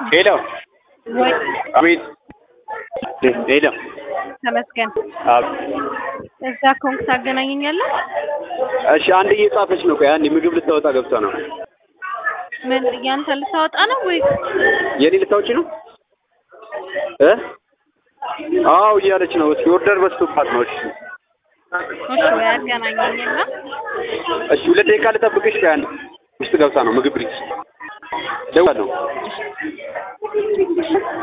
ሄሎ ወይ አቤት ሄሎ ተመስገን አብ- እዛ ኮንክ ታገናኘኛለህ? እሺ አንድ እየጻፈች ነው ቆይ አንዴ ምግብ ልታወጣ ገብታ ነው ምን ያንተ ልታወጣ ነው ወይ? የኔ ልታወጪ ነው እ አዎ እያለች ነው እስኪ ኦርደር በዝቶባት ነው እሺ እሺ ወይ አገናኘኝና እሺ ሁለት ደቂቃ ልጠብቅሽ ቆይ አንድ ውስጥ ገብታ ነው ምግብ ልጅ ደውላለሁ